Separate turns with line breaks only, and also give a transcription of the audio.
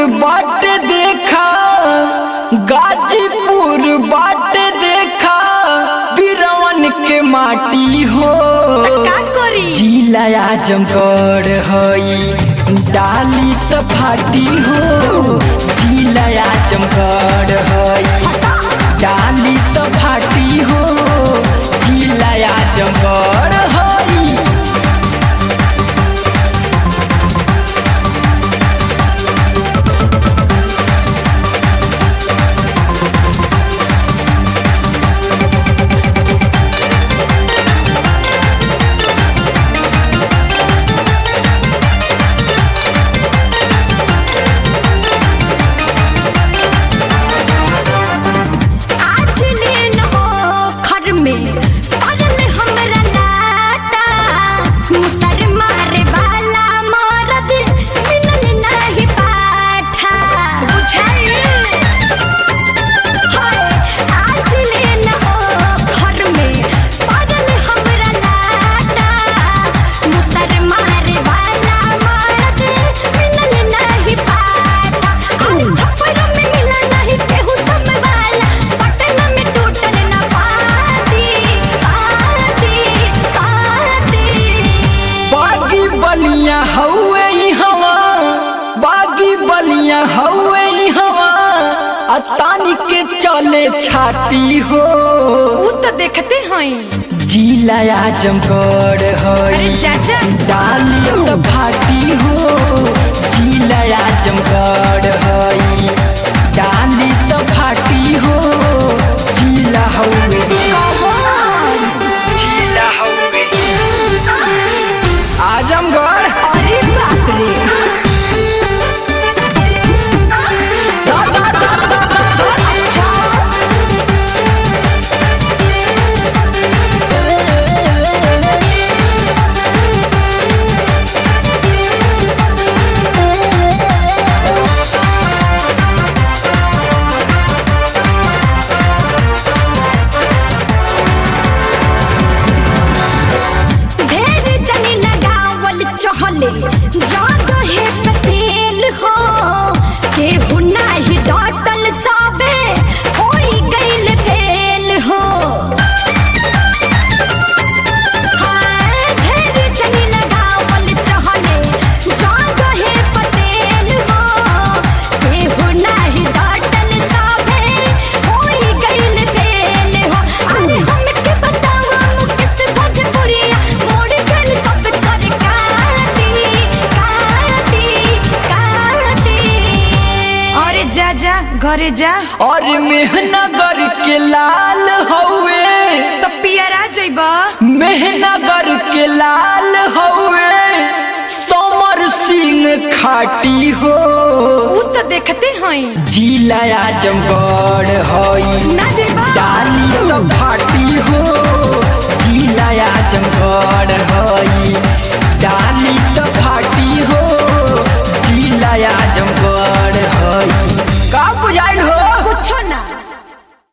बाट देखा गाजीपुर बाट देखा बिरवन के माटी हो
का करी
जिला आजमगढ़ हई डाली त फाटी हो जिला आजमगढ़ हई डाली त फाटी हो जिला आजमगढ़ हई
आज लेन हो खर में पड़ल हमरा लाटा मुसर मारे वाला मरद मिलल नहीं पाठा बुझाइल हाय आज लेन हो खर में पड़ल हमरा लाटा मुसर मारे वाला मरद मिलल नहीं पाठा अरे छप्पर में मिला नहीं केहू तुम वाला पटना में टूटल ना पाती पाती पाती
बागी बलिया हौवे ई हवा बागी बलिया हौवे ई हवा आ तानी के चले छाती हो
ऊ तो देखते हैं
जिला आजमगढ़
अरे
हई
चाचा
डाली त फाटी हो जिला आजमगढ़ हई डाली त फाटी हो जिला हौवे जिला हौवे आजमगढ़
अरे बाप रे
दा, दा, दा, दा, दा, दा।
ढेर जनी लगावल चहले जादो है तेल हो केहू नाही डटल साबे होई गइल फेल हो हाय, ढेर जनी लगावल चहले जादो है तेल हो केहू नाही डटल साबे होई गइल फेल हो अरे हमके बतावा मुकेश भोजपुरिया मोड़ गइल सब कर काटी काटी काटी अरे जा जा घरे जा
और मेहनगर के लाल हौवे
तो पियरा जइबा
मेहनगर के लाल हौवे समर सिंह खाटी हो
ऊ तो देखते हैं
जिला आजमगढ़ हई
ना जइबा
डाली तो फाटी हो जिला आजमगढ़ हई